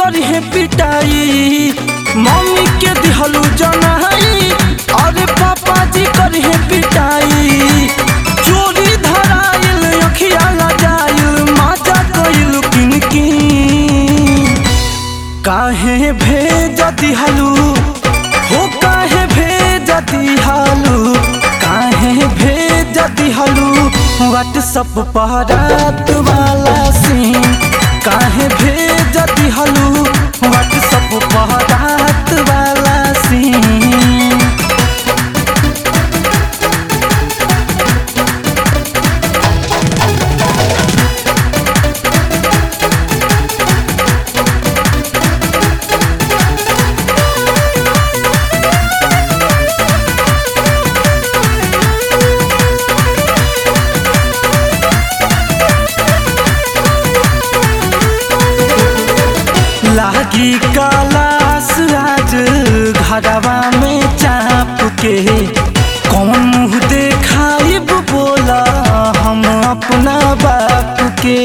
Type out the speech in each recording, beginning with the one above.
करिहे पिटाई मम्मी के दिहलू जनाई अरे पापा जी करिहे पिटाई चोरी धराइल अखिया लजाइल माजा कइल किन किन काहे भेज दिहलू हो काहे भेज दिहलू काहे भेज दिहलू व्हाट्सअप पर रात वाला सीन काहे भेज दिहलू व्हाट्सअप पर रात वाला सीन लागी कलास राज घरवा में चाप के कौन मुँह देखाइब बोला हम अपना बाप के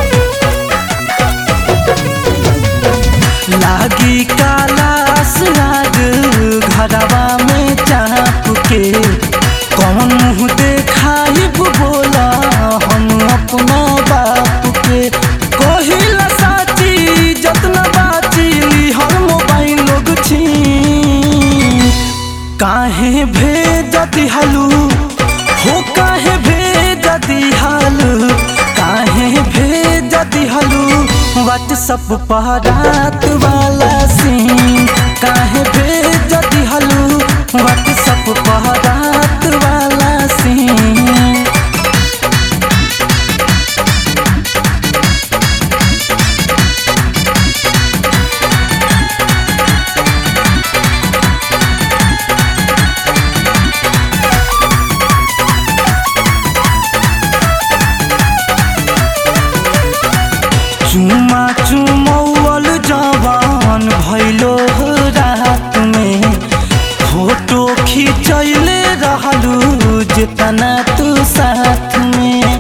लागी कलास राज घरवा में चाप के कौन मुँह देखाइब बोला हम अपना बाप के कहिला साची जतना बाची हर मोबाइल लोग छी काहे भेज दिहलू हो काहे भेज दिहलू काहे भेज दिहलू व्हाट्सअप पर रात वाला सीन काहे भेज दिहलू व्हाट्सअप पर रात वाला सीन चुमा चुमौल जवान भैलो रात में फोटो खिंचैले रहलू जितना तू साथ में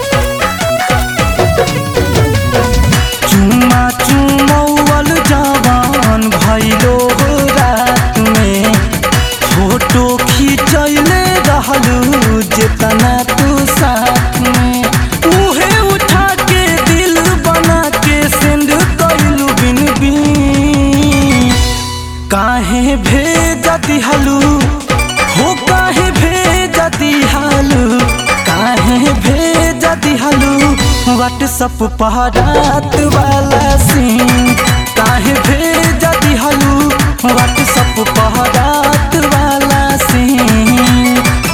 चुमा चुमौल जवान भैलो रात में फोटो खिंचैले रहलू जितना तू साथ में उहे उठा के दिल बना के सेंड कैलू बिन बिन काहे भेज दिहलू हो काहे भेज दिहलू काहे भेज दिहलू व्हाट्सअप पर रात वाला सीन काहे भेज दिहलू व्हाट्सअप पर रात वाला सीन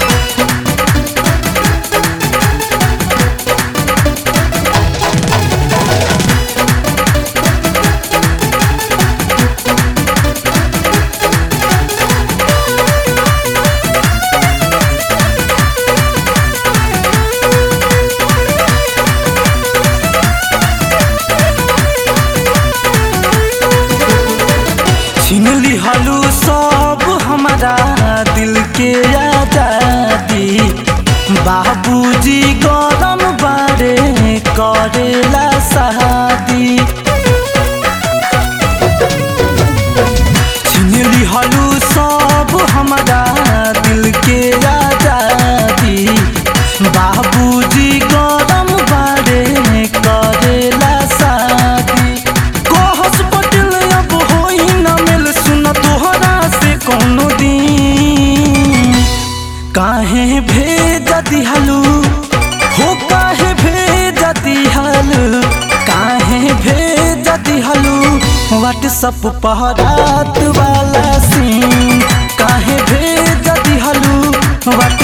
छीन लिहलू सब हमारा दिल के आजादी बाबूजी गरम बारे करेला शादी छीन लिहलू सब हमारा दिल के आजादी बाबूजी गरम बारे करेला शादी कहस पटेल अब होई न मिल सुन तोहरा से कोनो दिन काहे भेज दिहलू हो काहे भेज दिहलू काहे भेज दिहलू व्हाट्सअप पर रात वाला सीन काहे भेज दिहलू व्हाट्सअप